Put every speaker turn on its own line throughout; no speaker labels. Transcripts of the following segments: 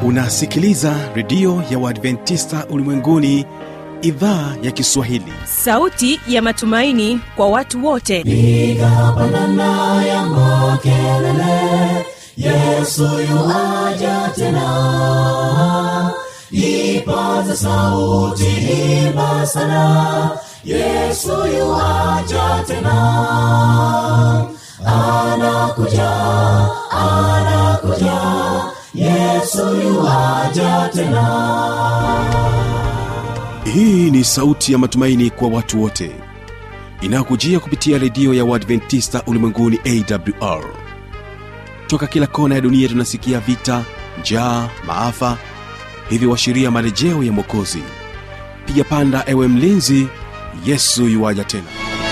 unasikiliza redio ya uadventista ulimwenguni idhaa ya kiswahili
sauti ya matumaini kwa watu wote
piga pandana ya makelele yesu yuaja tena ipaza sauti imba sana yesu yuaja tena anakuja anakuja yesu yuaja tena
hii ni sauti ya matumaini kwa watu wote inayokujia kupitia redio ya uadventista ulimwenguni awr toka kila kona ya dunia tunasikia vita njaa maafa hivyo washiria marejeo ya mwokozi piga panda ewe mlinzi yesu yuwaja tena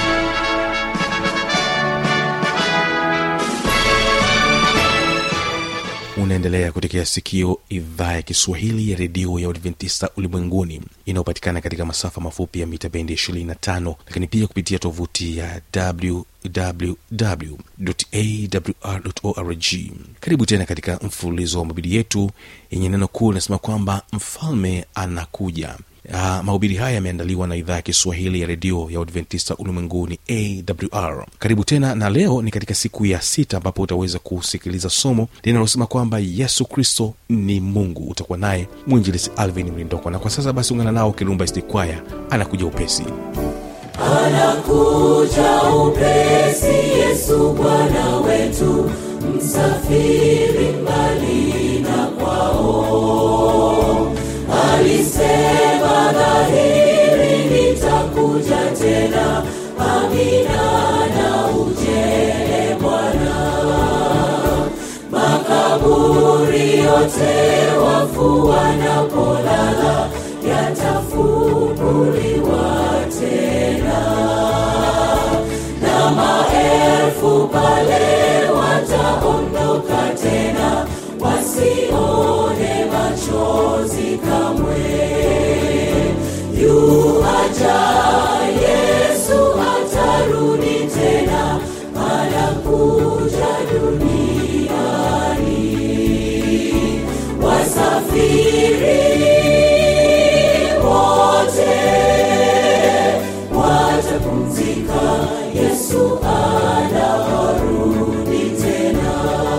unaendelea kutekea sikio idhaa ya kiswahili ya redio ya uadventista ulimwenguni inayopatikana katika masafa mafupi ya mita bendi 25 lakini pia kupitia tovuti ya wwwawr karibu tena katika mfululizo wa mabidi yetu yenye neno kuu linasema kwamba mfalme anakuja Uh, mahubiri haya yameandaliwa na idhaa ya kiswahili ya redio ya uadventista ulimwenguni awr karibu tena na leo ni katika siku ya sita ambapo utaweza kusikiliza somo linalosema kwamba yesu kristo ni mungu utakuwa naye mwinjilisi alvin mlindoko na kwa sasa basi ungana nao kilumba istikwaya anakuja upesi
anakuja upesi yesu bwana wetu msafiri mbali na kwao alisema dhahiri nitakuja tena amina na ujele bwana makaburi yote wafu wanapolala yatafunguliwa tena na maelfu pale wataondoka tena wasione machozi kamwe yuaja yesu atarudi tena anakuja duniani wasafiri wote watapumzika yesu anarudi tena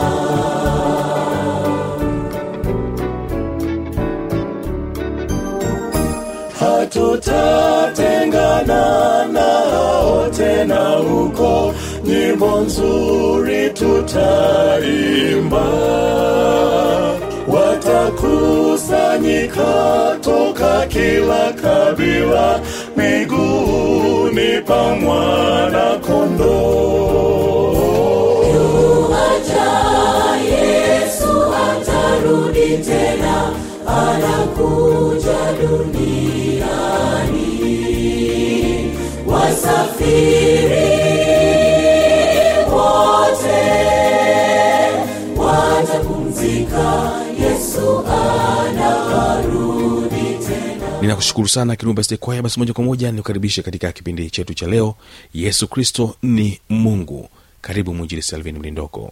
hatutatengana nao tena huko nyimbo nzuri tutaimba watakusanyika toka kila kabila miguuni pa mwana kondoo
Yuaja Yesu atarudi tena, anakuja duniani. Wasafiri wote watapumzika, Yesu anarudi tena.
ninakushukuru sana kirumba stekwaya basi moja kwa moja nikukaribishe katika kipindi chetu cha leo yesu kristo ni mungu karibu mwinjilisi salvin mlindoko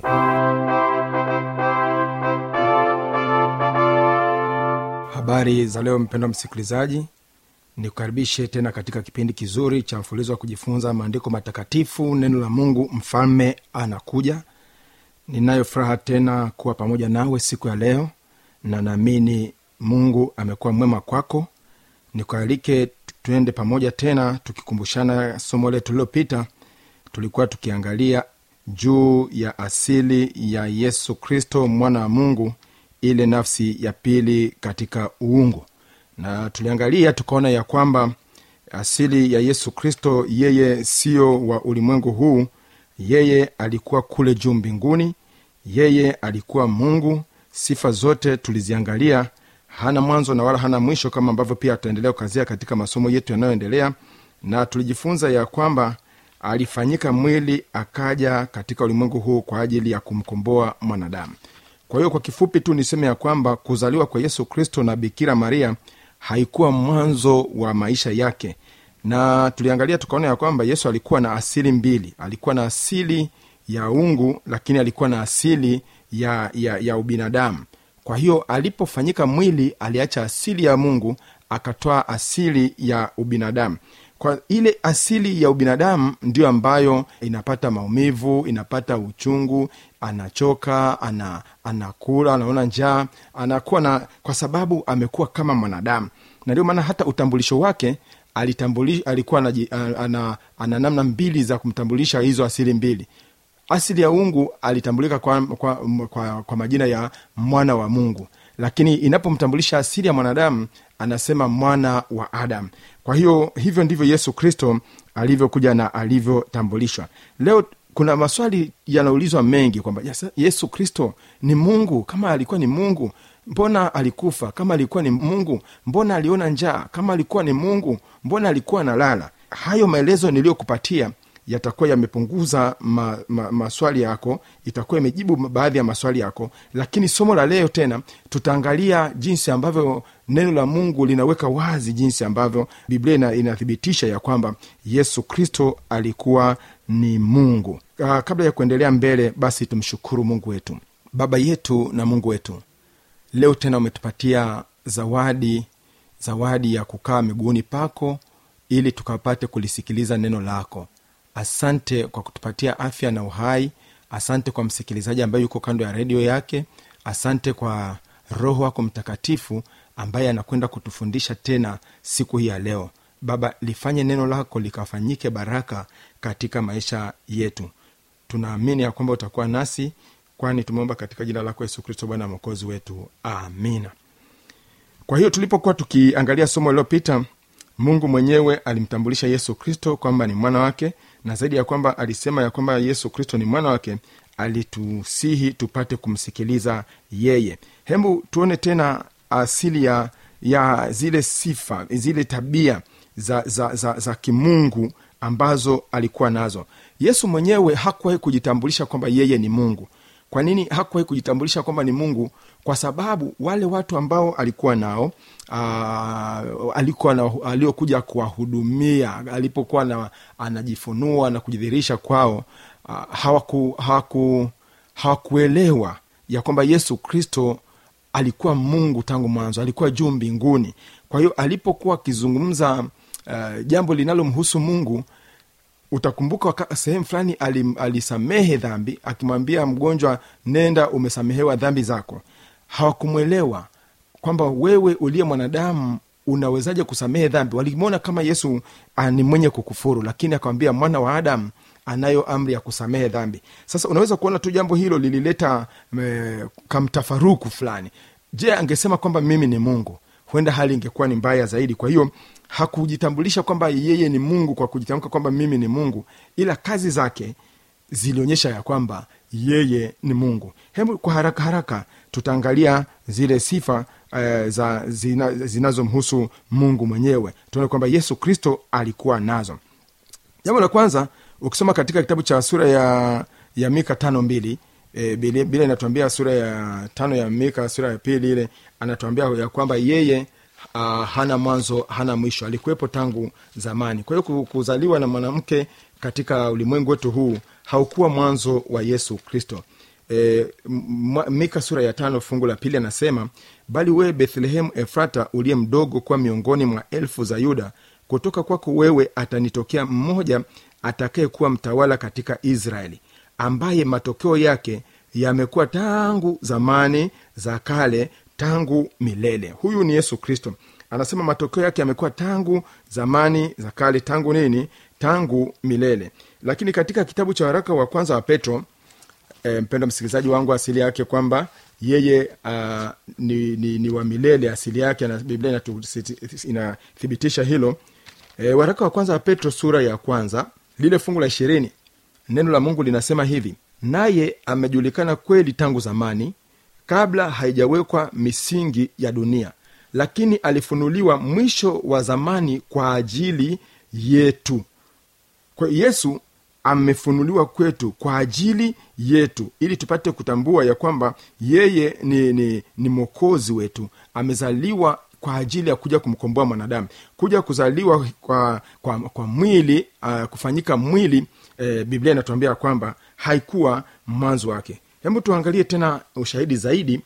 habari za leo mpendwa msikilizaji nikukaribishe tena katika kipindi kizuri cha mfululizo wa kujifunza maandiko matakatifu neno la mungu mfalme anakuja ninayo furaha tena kuwa pamoja nawe siku ya leo na naamini mungu amekuwa mwema kwako nikualike tuende pamoja tena tukikumbushana somo letu lililopita tulikuwa tukiangalia juu ya asili ya yesu kristo mwana wa mungu ile nafsi ya pili katika uungu na tuliangalia tukaona ya kwamba asili ya yesu kristo yeye sio wa ulimwengu huu yeye alikuwa kule juu mbinguni yeye alikuwa mungu sifa zote tuliziangalia hana mwanzo na wala hana mwisho kama ambavyo pia tutaendelea kukazia katika masomo yetu yanayoendelea na tulijifunza ya kwamba alifanyika mwili akaja katika ulimwengu huu kwa ajili ya kumkomboa mwanadamu kwa hiyo kwa kifupi tu niseme ya kwamba kuzaliwa kwa yesu kristo na bikira maria haikuwa mwanzo wa maisha yake na tuliangalia tukaona ya kwamba yesu alikuwa na asili mbili alikuwa na asili ya ungu lakini alikuwa na asili ya, ya, ya ubinadamu kwa hiyo alipofanyika mwili aliacha asili ya mungu akatoa asili ya ubinadamu kwa ile asili ya ubinadamu ndio ambayo inapata maumivu inapata uchungu anachoka ana, anakula anaona njaa anakuwa na kwa sababu amekuwa kama mwanadamu na ndio maana hata utambulisho wake alitambuli, alikuwa anaji- ana, ana, ana namna mbili za kumtambulisha hizo asili mbili asili ya ungu alitambulika kwa, kwa, kwa, kwa majina ya mwana wa mungu lakini inapomtambulisha asili ya mwanadamu anasema mwana wa adam kwa hiyo hivyo ndivyo yesu kristo alivyokuja na alivyotambulishwa leo kuna maswali yanaulizwa mengi kwamba "Yasa- yesu kristo ni mungu kama alikuwa ni mungu mbona alikufa kama alikuwa ni mungu mbona aliona njaa kama alikuwa ni mungu mbona alikuwa analala hayo maelezo niliyokupatia yatakuwa yamepunguza ma, ma, maswali yako itakuwa imejibu baadhi ya maswali yako lakini somo la leo tena tutaangalia jinsi ambavyo neno la mungu linaweka wazi jinsi ambavyo biblia ina, inathibitisha ya kwamba yesu kristo alikuwa ni mungu uh, kabla ya kuendelea mbele basi tumshukuru mungu wetu baba yetu na mungu wetu leo tena umetupatia zawadi zawadi ya kukaa miguuni pako ili tukapate kulisikiliza neno lako asante kwa kutupatia afya na uhai asante kwa msikilizaji ambaye yuko kando ya redio yake asante kwa roho wako mtakatifu ambaye anakwenda kutufundisha tena siku hii ya leo baba lifanye neno lako likafanyike baraka katika maisha yetu tunaamini ya kwamba utakuwa nasi kwani tumeomba katika jina lako yesu kristo bwana mwokozi wetu amina kwa hiyo tulipokuwa tukiangalia somo lililopita mungu mwenyewe alimtambulisha yesu kristo kwamba ni mwana wake na zaidi ya kwamba alisema ya kwamba yesu kristo ni mwana wake alitusihi tupate kumsikiliza yeye hebu tuone tena asili ya ya zile sifa zile tabia za, za, za, za kimungu ambazo alikuwa nazo yesu mwenyewe hakuwahi kujitambulisha kwamba yeye ni mungu kwa nini hakuwahi kujitambulisha kwamba ni mungu kwa sababu wale watu ambao alikuwa nao aa, alikuwa na, aliokuja kuwahudumia alipokuwa na, anajifunua na kujidhihirisha kwao aa, hawaku, hawaku, hawakuelewa ya kwamba yesu kristo alikuwa mungu tangu mwanzo alikuwa juu mbinguni kwa hiyo alipokuwa akizungumza uh, jambo linalomhusu mungu utakumbuka waka- sehemu fulani alim- alisamehe dhambi akimwambia mgonjwa nenda umesamehewa dhambi zako hawakumwelewa kwamba wewe uliye mwanadamu unawezaje kusamehe dhambi walimwona kama yesu ah, ni mwenye kukufuru lakini akamwambia mwana wa adamu anayo amri ya kusamehe dhambi sasa unaweza kuona tu jambo hilo lilileta e, kamtafaruku fulani je angesema kwamba mimi ni mungu huenda hali ingekuwa ni mbaya zaidi kwa hiyo hakujitambulisha kwamba yeye ni mungu kwa kujitamka kwamba mimi ni mungu ila kazi zake zilionyesha ya kwamba yeye ni mungu hebu kwa haraka haraka tutaangalia zile sifa uh, za zina, zinazomhusu mungu mwenyewe tuone kwamba yesu kristo alikuwa nazo jambo la kwanza ukisoma katika kitabu cha sura ya ya mika tano mbili e, bila bila inatuambia sura ya tano ya mika sura ya pili ile anatuambia ya kwamba yeye uh, hana mwanzo hana mwisho alikuwepo tangu zamani kwa hiyo ku- kuzaliwa na mwanamke katika ulimwengu wetu huu haukuwa mwanzo wa yesu kristo e, m- mika sura ya tano fungu la pili anasema bali wewe bethlehemu efrata uliye mdogo kuwa miongoni mwa elfu za yuda kutoka kwako wewe atanitokea mmoja atakayekuwa mtawala katika israeli ambaye matokeo yake yamekuwa tangu zamani za kale tangu milele huyu ni yesu kristo anasema matokeo yake yamekuwa tangu zamani za kale tangu nini tangu milele lakini katika kitabu cha waraka wa kwanza wa petro e, mpendo msikilizaji wangu asili yake kwamba yeye uh, ni, ni, ni wa milele asili yake na biblia inatu- inathibitisha hilo e, waraka wa kwanza wa petro sura ya kwanza lile fungu la ishirini neno la mungu linasema hivi naye amejulikana kweli tangu zamani kabla haijawekwa misingi ya dunia lakini alifunuliwa mwisho wa zamani kwa ajili yetu kwa yesu amefunuliwa kwetu kwa ajili yetu ili tupate kutambua ya kwamba yeye ni, ni, ni mwokozi wetu amezaliwa kwa ajili ya kuja kumkomboa mwanadamu kuja kuzaliwa kwa, kwa, kwa mwili uh, kufanyika mwili eh, biblia inatuambia kwamba haikuwa mwanzo wake hebu tuangalie tena ushahidi zaidi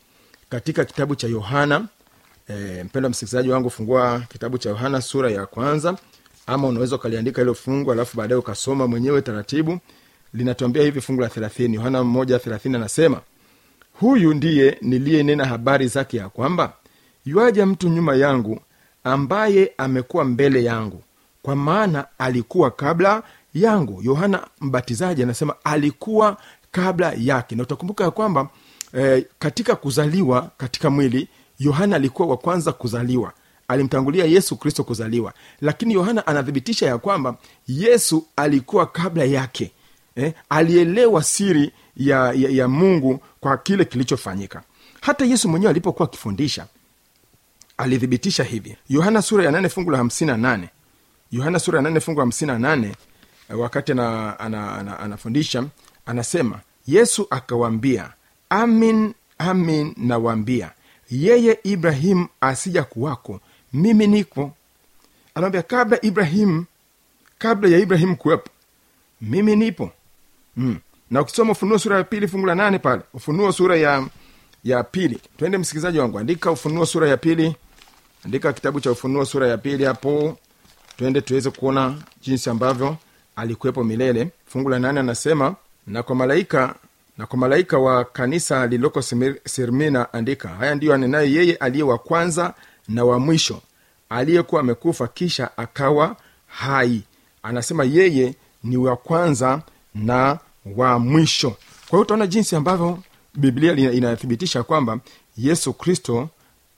katika kitabu cha yohana e, mpendo msikilizaji wangu fungua kitabu cha yohana sura ya kwanza ama unaweza ukaliandika hilo fungu alafu baadaye ukasoma mwenyewe taratibu linatuambia hivi fungu la thelathini yohana moja thelathini anasema huyu ndiye niliyenena habari zake ya kwamba yuaja mtu nyuma yangu ambaye amekuwa mbele yangu kwa maana alikuwa kabla yangu yohana mbatizaji anasema alikuwa kabla yake na utakumbuka ya kwamba eh, katika kuzaliwa katika mwili yohana alikuwa wa kwanza kuzaliwa alimtangulia yesu kristo kuzaliwa lakini yohana anathibitisha ya kwamba yesu alikuwa kabla yake eh, alielewa siri ya, ya, ya mungu kwa kile kilichofanyika hata yesu mwenyewe alipokuwa akifundisha alithibitisha hivi yohana sura ya nane fungu la hamsini na nane yohana sura ya nane fungu la hamsini na nane eh, wakati anafundisha ana, ana, ana anafundisha, anasema yesu akawaambia amin amin nawaambia yeye ibrahimu asija kuwako mimi niko anawambia kabla ibrahimu kabla ya ibrahimu kuwepo mimi nipo mm. na ukisoma ufunuo sura ya pili fungu la nane pale ufunuo sura ya ya pili twende msikilizaji wangu andika ufunuo sura ya pili andika kitabu cha ufunuo sura ya pili hapo twende tuweze kuona jinsi ambavyo alikuwepo milele fungu la nane anasema na kwa malaika na kwa malaika wa kanisa lililoko Simir- sirmina andika haya ndiyo anenaye yeye aliye wa kwanza na wa mwisho aliyekuwa amekufa kisha akawa hai anasema yeye ni wa kwanza na wa mwisho kwa hiyo utaona jinsi ambavyo biblia lina- inathibitisha kwamba yesu kristo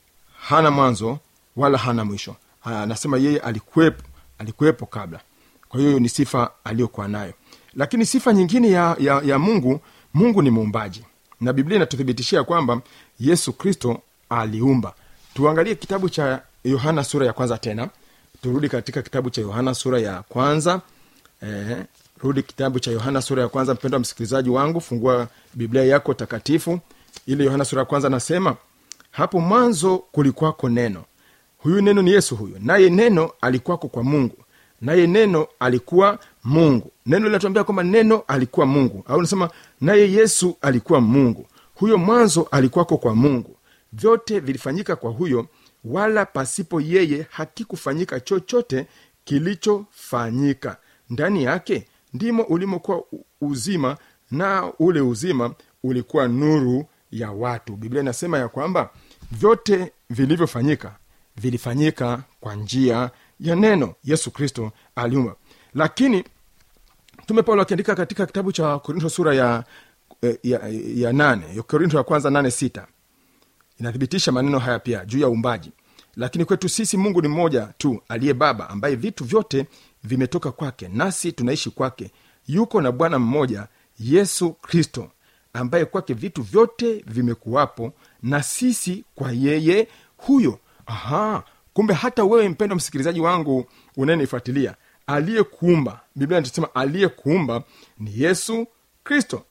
hana mwanzo wala hana mwisho Ah, anasema yeye alikuwepo alikuwepo kabla kwa hiyo ni sifa aliyokuwa nayo lakini sifa nyingine ya, ya, ya mungu mungu ni muumbaji na biblia inatuthibitishia kwamba yesu kristo aliumba tuangalie kitabu cha yohana sura ya kwanza tena turudi katika kitabu cha yohana sura ya kwanza eh, rudi kitabu cha yohana sura ya kwanza mpendwa msikilizaji wangu fungua biblia yako takatifu ili yohana sura ya kwanza anasema hapo mwanzo kulikwako neno huyu neno ni yesu huyu naye neno alikuwako kwa mungu naye neno alikuwa mungu neno linatuambia kwamba neno alikuwa mungu au nasema naye yesu alikuwa mungu huyo mwanzo alikuwako kwa mungu vyote vilifanyika kwa huyo wala pasipo yeye hakikufanyika chochote kilichofanyika ndani yake ndimo ulimokuwa u- uzima na ule uzima ulikuwa nuru ya watu biblia inasema ya kwamba vyote vilivyofanyika vilifanyika kwa njia ya neno yesu kristo aliumba lakini mtume paulo akiandika katika kitabu cha korinto sura ya, eh, ya, ya nane ya korinto ya kwanza nane sita inathibitisha maneno haya pia juu ya uumbaji lakini kwetu sisi mungu ni mmoja tu aliye baba ambaye vitu vyote vimetoka kwake nasi tunaishi kwake yuko na bwana mmoja yesu kristo ambaye kwake vitu vyote vimekuwapo na sisi kwa yeye huyo aha kumbe hata wewe mpendo msikilizaji wangu unayenifuatilia aliyekuumba biblia inasema aliyekuumba ni yesu kristo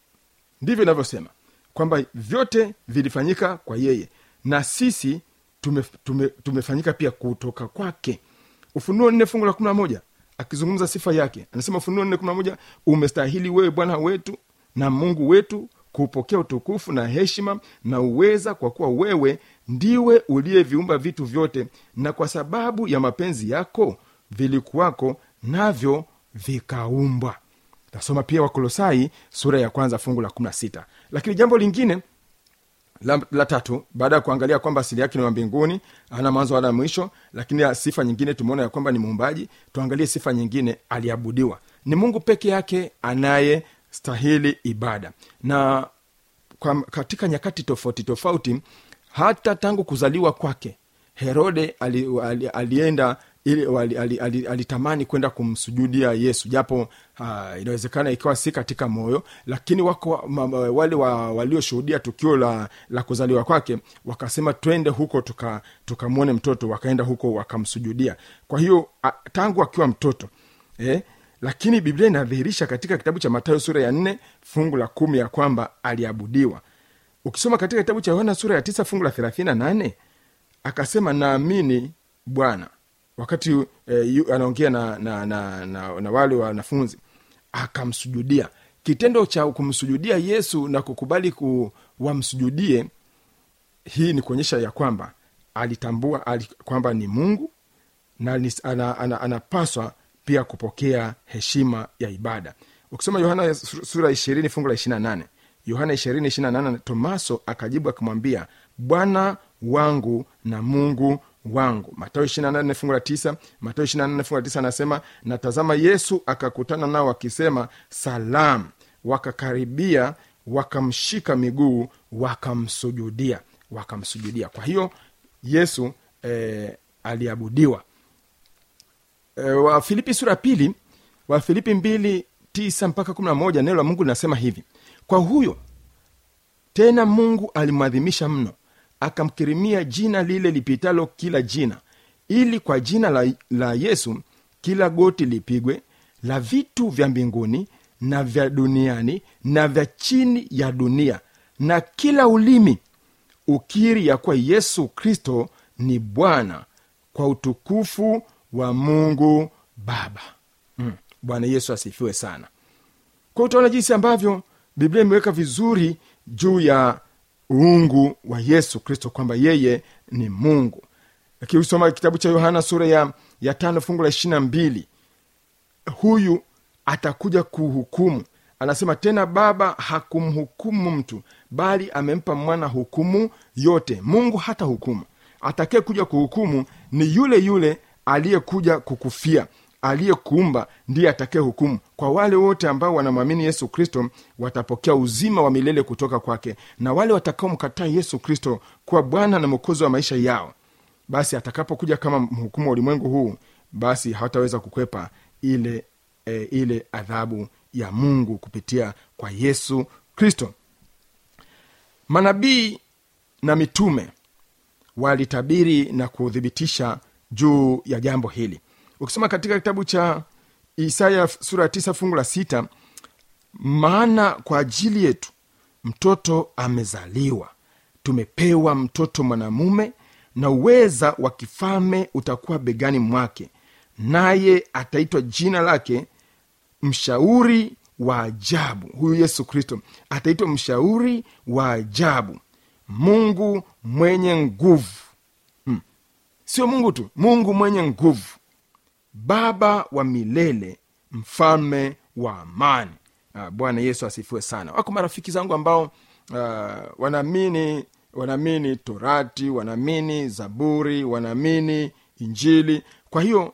ndivyo inavyosema kwamba vyote vilifanyika kwa yeye na sisi tume, tume, tumefanyika pia kutoka kwake ufunuo nne fungu la kumi na moja akizungumza sifa yake anasema ufunuo nne kumi na moja umestahili wewe bwana wetu na mungu wetu kupokea utukufu na heshima na uweza kwa kuwa wewe ndiwe uliyeviumba vitu vyote na kwa sababu ya mapenzi yako vilikuwako navyo vikaumbwa tasoma pia wakolosai sura ya kwanza fungu la 16 lakini jambo lingine la, la tatu baada ya kuangalia kwamba asili yake ni wa mbinguni ana mwanzo wala mwisho lakini ya sifa nyingine tumeona ya kwamba ni muumbaji tuangalie sifa nyingine aliabudiwa ni mungu peke yake anayestahili ibada na kwa, katika nyakati tofauti tofauti hata tangu kuzaliwa kwake herode ali, ali, alienda ili alitamani ali, ali, alitamani kwenda kumsujudia yesu japo uh, inawezekana ikiwa si katika moyo lakini wako ma, ma, wale wa, walioshuhudia tukio la, la kuzaliwa kwake wakasema twende huko tukamwone tuka tukamwone mtoto wakaenda huko wakamsujudia kwa hiyo a, tangu akiwa mtoto eh, lakini biblia inadhihirisha katika kitabu cha matayo sura ya nne fungu la kumi ya kwamba aliabudiwa ukisoma katika kitabu cha yohana sura ya tisa fungu la thelathini na nane akasema naamini bwana wakati eh, yu- anaongea na, na, na, na, na wale wanafunzi akamsujudia kitendo cha kumsujudia yesu na kukubali ku, wamsujudie hii ni kuonyesha ya kwamba alitambua ali, kwamba ni mungu na ni- ana, ana, anapaswa pia kupokea heshima ya ibada ukisoma yohana su- sura ishirini fungu la ishirina nane yohana ishirini ishirina nane tomaso akajibu akimwambia bwana wangu na mungu wangu matayo ishirina nane fungu la tisa matayo ishirina nane fungu la tisa anasema na tazama yesu akakutana nao akisema salam wakakaribia wakamshika miguu wakamsujudia wakamsujudia kwa hiyo yesu eh, aliabudiwa e, wafilipi sura ya pili wafilipi mbili tisa mpaka kumi na moja neno la mungu linasema hivi kwa huyo tena mungu alimwadhimisha mno akamkirimia jina lile lipitalo kila jina ili kwa jina la, la yesu kila goti lipigwe la vitu vya mbinguni na vya duniani na vya chini ya dunia na kila ulimi ukiri ya kuwa yesu kristo ni bwana kwa utukufu wa mungu baba mm. bwana yesu asifiwe sana kwa utaona jinsi ambavyo biblia imeweka vizuri juu ya uungu wa yesu kristo kwamba yeye ni mungu lakini usoma kitabu cha yohana sura ya, ya tano fungu la ishirina mbili huyu atakuja kuhukumu anasema tena baba hakumhukumu mtu bali amempa mwana hukumu yote mungu hata hukumu atakaye kuja kuhukumu ni yule yule aliyekuja kukufia aliyekuumba ndiye atakaye hukumu kwa wale wote ambao wanamwamini yesu kristo watapokea uzima wa milele kutoka kwake na wale watakaomkataa yesu kristo kuwa bwana na mwokozi wa maisha yao basi atakapokuja kama mhukumu wa ulimwengu huu basi hawataweza kukwepa ile e, ile adhabu ya mungu kupitia kwa yesu kristo manabii na mitume walitabiri na kuthibitisha juu ya jambo hili ukisoma katika kitabu cha isaya sura ya tisa fungu la sita maana kwa ajili yetu mtoto amezaliwa tumepewa mtoto mwanamume na uweza wa kifalme utakuwa begani mwake naye ataitwa jina lake mshauri wa ajabu huyu yesu kristo ataitwa mshauri wa ajabu mungu mwenye nguvu hmm. sio mungu tu mungu mwenye nguvu baba wa milele mfalme wa amani uh, bwana yesu asifiwe sana wako marafiki zangu ambao uh, wanaamini wanaamini torati wanaamini zaburi wanaamini injili kwa hiyo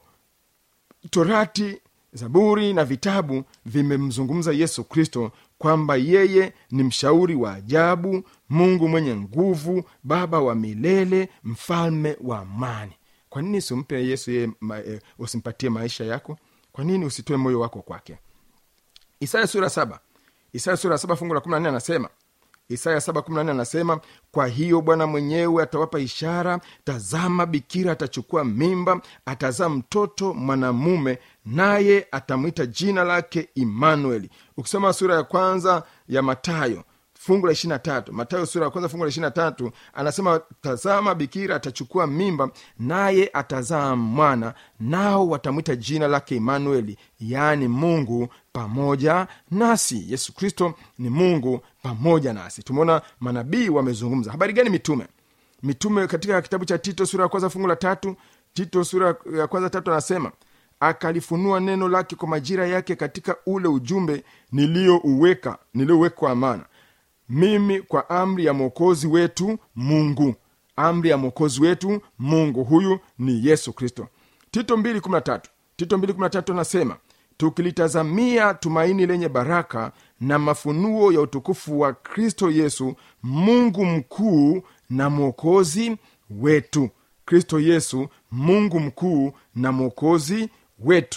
torati zaburi na vitabu vimemzungumza yesu kristo kwamba yeye ni mshauri wa ajabu mungu mwenye nguvu baba wa milele mfalme wa amani kwa nini usimpe yesu yeye ma, e, usimpatie maisha yako kwa nini usitoe moyo wako kwake isaya sura saba isaya sura saba fungu la kumi na nne anasema isaya saba kumi na nne anasema kwa hiyo bwana mwenyewe atawapa ishara tazama bikira atachukua mimba atazaa mtoto mwanamume naye atamwita jina lake imanueli ukisoma sura ya kwanza ya matayo fungu la ishirina tatu matayo sura ya kwanza fungu la ishirina tatu anasema tazama bikira atachukua mimba naye atazaa mwana nao watamwita jina lake imanueli yaani mungu pamoja nasi yesu kristo ni mungu pamoja nasi tumeona manabii wamezungumza habari gani mitume mitume katika kitabu cha tito sura ya kwanza fungu la tatu tito sura ya kwanza tatu anasema akalifunua neno lake kwa majira yake katika ule ujumbe niliyouweka niliyowekwa amana mimi kwa amri ya mwokozi wetu mungu amri ya mwokozi wetu mungu huyu ni yesu kristo tito 213 tito 213 anasema tukilitazamia tumaini lenye baraka na mafunuo ya utukufu wa kristo yesu mungu mkuu na mwokozi wetu kristo yesu mungu mkuu na mwokozi wetu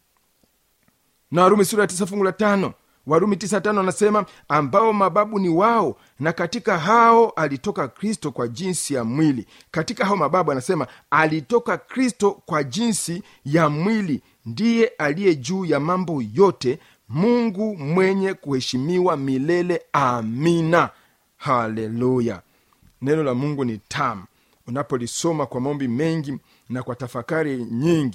na warumi sura ya tisa fungu la tano warumi tisa tano anasema ambao mababu ni wao na katika hao alitoka kristo kwa jinsi ya mwili katika hao mababu anasema alitoka kristo kwa jinsi ya mwili ndiye aliye juu ya mambo yote mungu mwenye kuheshimiwa milele amina haleluya neno la mungu ni tamu unapolisoma kwa maombi mengi na kwa tafakari nyingi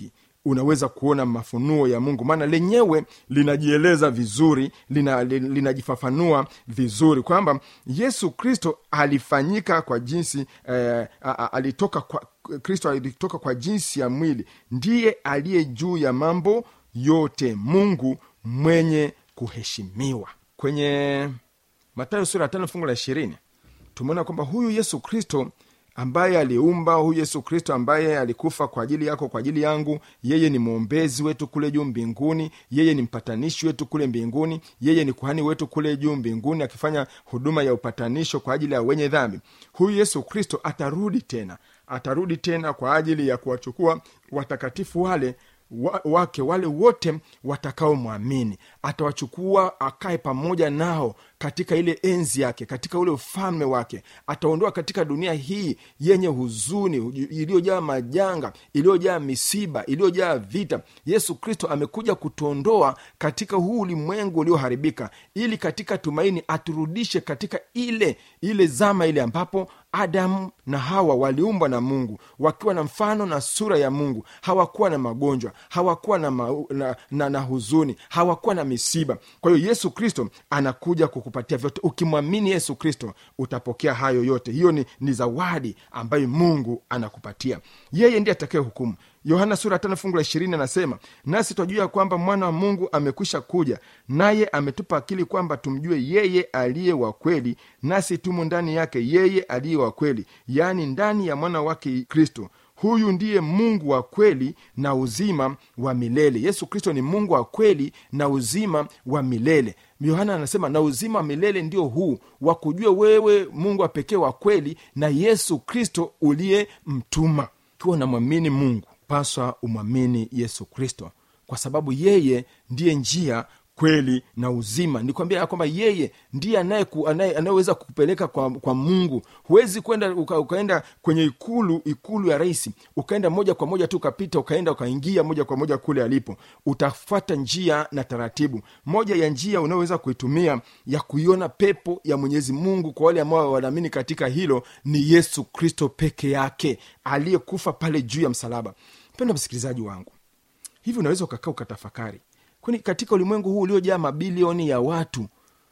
unaweza kuona mafunuo ya mungu maana lenyewe linajieleza vizuri lina- li- linajifafanua vizuri kwamba yesu kristo alifanyika kwa jinsi eh, a- a- alitoka kwa kristo alitoka kwa jinsi ya mwili ndiye aliye juu ya mambo yote mungu mwenye kuheshimiwa kwenye matayo sura ya tano fungu la ishirini tumeona kwamba huyu yesu kristo ambaye aliumba huyu yesu kristo ambaye alikufa kwa ajili yako kwa ajili yangu yeye ni mwombezi wetu kule juu mbinguni yeye ni mpatanishi wetu kule mbinguni yeye ni kuhani wetu kule juu mbinguni akifanya huduma ya upatanisho kwa ajili ya wenye dhambi huyu yesu kristo atarudi tena atarudi tena kwa ajili ya kuwachukua watakatifu wale wa, wake wale wote watakaomwamini atawachukua akae pamoja nao katika ile enzi yake katika ule ufalme wake ataondoa katika dunia hii yenye huzuni iliyojaa majanga iliyojaa misiba iliyojaa vita yesu kristo amekuja kutuondoa katika huu ulimwengu ulioharibika ili katika tumaini aturudishe katika ile ile zama ile ambapo adamu na hawa waliumbwa na mungu wakiwa na mfano na sura ya mungu hawakuwa na magonjwa hawakuwa na, ma, na, na, na huzuni hawakuwa na misiba kwa hiyo yesu kristo anakuja kukupatia vyote ukimwamini yesu kristo utapokea hayo yote hiyo ni, ni zawadi ambayo mungu anakupatia yeye ndiye atakaye hukumu yohana sura tano fungu la ishirini anasema nasi twajua ya kwamba mwana wa mungu amekwisha kuja naye ametupa akili kwamba tumjue yeye aliye wa kweli nasi tumo ndani yake yeye aliye wa kweli yaani ndani ya mwana wake kristo huyu ndiye mungu wa kweli na uzima wa milele yesu kristo ni mungu wa kweli na uzima wa milele yohana anasema na uzima wa milele ndio huu wa kujua wewe mungu wa pekee wa kweli na yesu kristo uliyemtuma kiwa unamwamini mungu paswa umwamini yesu kristo kwa sababu yeye ndiye njia kweli na uzima nikwambia ya kwamba yeye ndiye anayeku- anaye- anayeweza kukupeleka kwa, kwa mungu huwezi kwenda uka, ukaenda kwenye ikulu ikulu ya rais ukaenda moja kwa moja tu ukapita ukaenda ukaingia moja kwa moja kule alipo utafuata njia na taratibu moja ya njia unayoweza kuitumia ya kuiona pepo ya mwenyezi mungu kwa wale ambao wanaamini katika hilo ni yesu kristo peke yake aliyekufa pale juu ya msalaba mpendo msikilizaji wangu hivi unaweza ukakaa ukatafakari kwani katika ulimwengu huu uliojaa mabilioni ya watu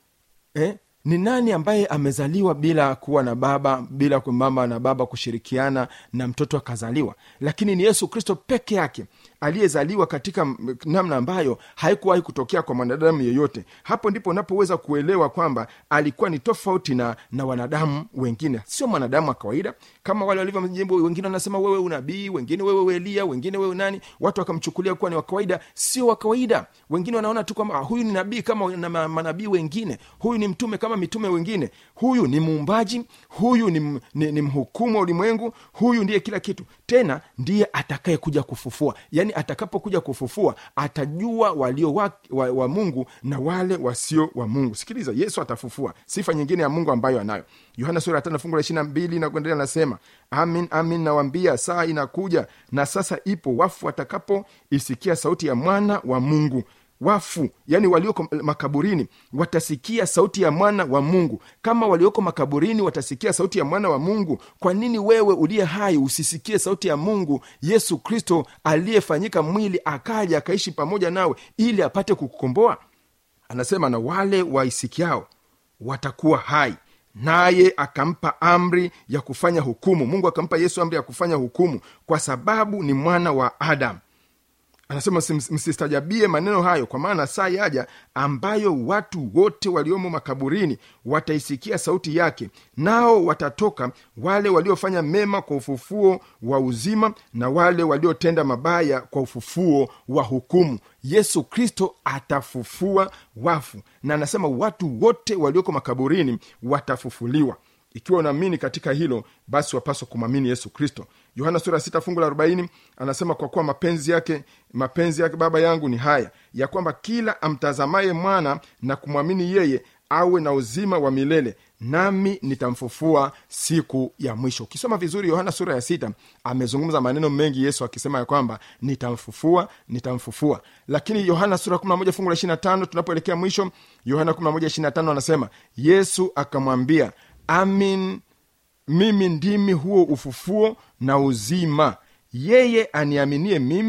eh, ni nani ambaye amezaliwa bila kuwa na baba bila ku- mama na baba kushirikiana na mtoto akazaliwa lakini ni yesu kristo peke yake aliyezaliwa katika m- namna ambayo haikuwahi kutokea kwa mwanadamu yeyote hapo ndipo unapoweza kuelewa kwamba alikuwa ni tofauti na, na wanadamu wengine sio mwanadamu wa kawaida kama wale walivyomjibu wengine wanasema wewe unabii wengine wewe elia wengine wewe nani watu wakamchukulia kuwa ni wa kawaida sio wa kawaida wengine wanaona tu kwamba ah, huyu ni nabii kama na ma- manabii wengine huyu ni mtume kama mitume wengine huyu ni muumbaji huyu ni, m- ni, ni mhukumu wa ulimwengu huyu ndiye kila kitu tena ndiye atakaye kuja kufufua yaani atakapokuja kufufua atajua walio wa, wa, wa mungu na wale wasio wa mungu sikiliza yesu atafufua sifa nyingine ya mungu ambayo anayo yohana sura ya tano fungu la ishiri mbili na kuendelea anasema amin amin nawambia saa inakuja na sasa ipo wafu watakapoisikia sauti ya mwana wa mungu wafu yani walioko makaburini watasikia sauti ya mwana wa mungu kama walioko makaburini watasikia sauti ya mwana wa mungu kwa nini wewe uliye hai usisikie sauti ya mungu yesu kristo aliyefanyika mwili akaja akaishi pamoja nawe ili apate kukukomboa anasema na wale waisikiao watakuwa hai naye akampa amri ya kufanya hukumu mungu akampa yesu amri ya kufanya hukumu kwa sababu ni mwana wa adamu anasema "Msi- msistajabie maneno hayo kwa maana saa yaja ambayo watu wote waliomo makaburini wataisikia sauti yake nao watatoka wale waliofanya mema kwa ufufuo wa uzima na wale waliotenda mabaya kwa ufufuo wa hukumu yesu kristo atafufua wafu na anasema watu wote walioko makaburini watafufuliwa ikiwa unaamini katika hilo basi wapaswa kumwamini yesu kristo yohana sura sita fungu la arobaini anasema kwa kuwa mapenzi yake mapenzi yake baba yangu ni haya ya kwamba kila amtazamaye mwana na kumwamini yeye awe na uzima wa milele nami nitamfufua siku ya mwisho ukisoma vizuri yohana sura ya sita amezungumza maneno mengi yesu akisema ya kwamba nitamfufua nitamfufua lakini yohana sura 11 fungu la 25 tunapoelekea mwisho yohana 11 25 anasema yesu akamwambia amin mimi ndimi huo ufufuo na uzima yeye aniaminie mimi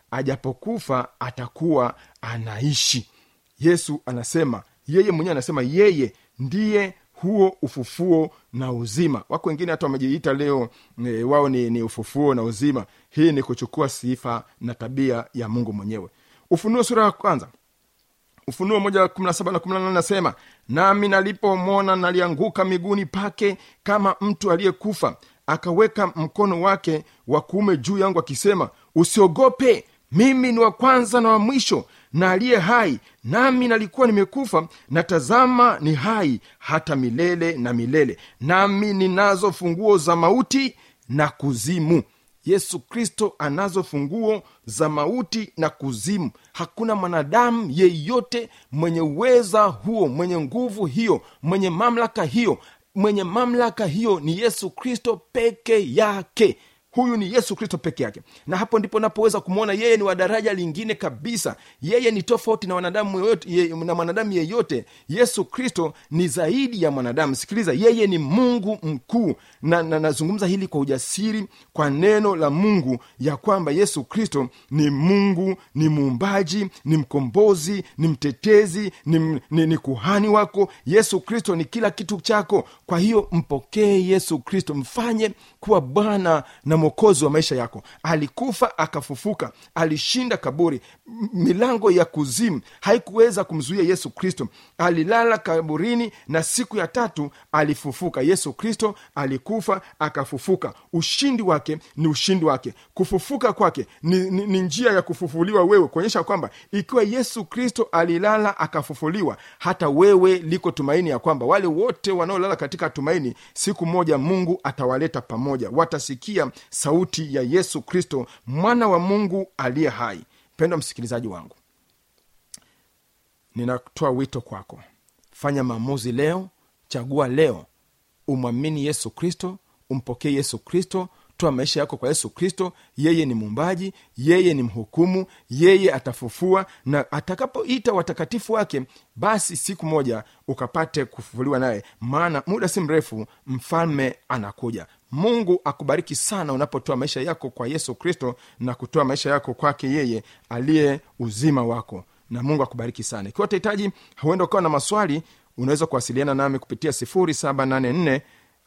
ajapokufa atakuwa anaishi yesu anasema yeye mwenyewe anasema yeye ndiye huo ufufuo na uzima wako wengine hata wamejiita leo e, wao ni, ni ufufuo na uzima hii ni kuchukua sifa na tabia ya mungu mwenyewe ufunuo sura ya kwanza ufunuo moja kumi na saba na kumi na nane nasema nami nalipomwona nalianguka miguuni pake kama mtu aliyekufa akaweka mkono wake wa kuume juu yangu akisema usiogope mimi ni wa kwanza na wa mwisho na aliye hai nami nalikuwa nimekufa na tazama ni hai hata milele na milele nami ninazo funguo za mauti na kuzimu yesu kristo anazo funguo za mauti na kuzimu hakuna mwanadamu yeyote mwenye uweza huo mwenye nguvu hiyo mwenye mamlaka hiyo mwenye mamlaka hiyo ni yesu kristo peke yake huyu ni yesu kristo peke yake na hapo ndipo napoweza kumwona yeye ni wa daraja lingine kabisa yeye ni tofauti na wanadamu yeyote, ye, na mwanadamu yeyote yesu kristo ni zaidi ya mwanadamu sikiliza yeye ni mungu mkuu na nazungumza na hili kwa ujasiri kwa neno la mungu ya kwamba yesu kristo ni mungu ni muumbaji ni mkombozi ni mtetezi ni, ni, ni kuhani wako yesu kristo ni kila kitu chako kwa hiyo mpokee yesu kristo mfanye kuwa bwana na mwokozi wa maisha yako alikufa akafufuka alishinda kaburi M- milango ya kuzimu haikuweza kumzuia yesu kristo alilala kaburini na siku ya tatu alifufuka yesu kristo alikufa akafufuka ushindi wake ni ushindi wake kufufuka kwake ni, ni, ni njia ya kufufuliwa wewe kuonyesha kwamba ikiwa yesu kristo alilala akafufuliwa hata wewe liko tumaini ya kwamba wale wote wanaolala katika tumaini siku moja mungu atawaleta pamoja watasikia sauti ya yesu kristo mwana wa mungu aliye hai mpendwa msikilizaji wangu ninatoa wito kwako fanya maamuzi leo chagua leo umwamini yesu kristo umpokee yesu kristo toa maisha yako kwa yesu kristo yeye ni muumbaji yeye ni mhukumu yeye atafufua na atakapoita watakatifu wake basi siku moja ukapate kufufuliwa naye maana muda si mrefu mfalme anakuja mungu akubariki sana unapotoa maisha yako kwa yesu kristo na kutoa maisha yako kwake yeye aliye uzima wako na mungu akubariki sana ikiwa utahitaji huenda ukawa na maswali unaweza kuwasiliana nami kupitia 784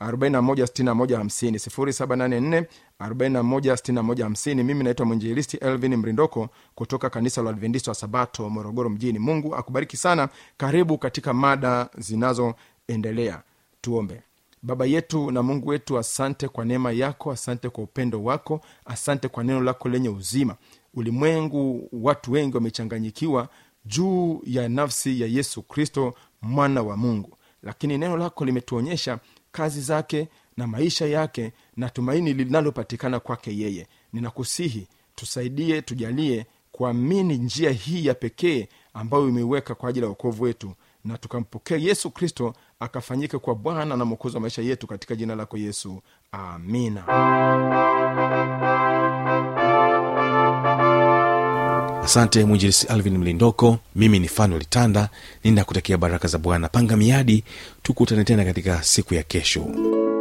416150 784 mimi naitwa mwinjilisti elvin mrindoko kutoka kanisa la adventista wa sabato morogoro mjini mungu akubariki sana karibu katika mada zinazoendelea tuombe baba yetu na mungu wetu asante kwa neema yako asante kwa upendo wako asante kwa neno lako lenye uzima ulimwengu watu wengi wamechanganyikiwa juu ya nafsi ya yesu kristo mwana wa mungu lakini neno lako limetuonyesha kazi zake na maisha yake na tumaini linalopatikana kwake yeye ninakusihi tusaidie tujalie kuamini njia hii ya pekee ambayo imeiweka kwa ajili ya uokovu wetu na tukampokea yesu kristo akafanyike kwa bwana na mwokozi wa maisha yetu katika jina lako yesu amina
asante mwinjilisi alvin mlindoko mimi ni fanuel tanda ninakutakia baraka za bwana panga miadi tukutane tena katika siku ya kesho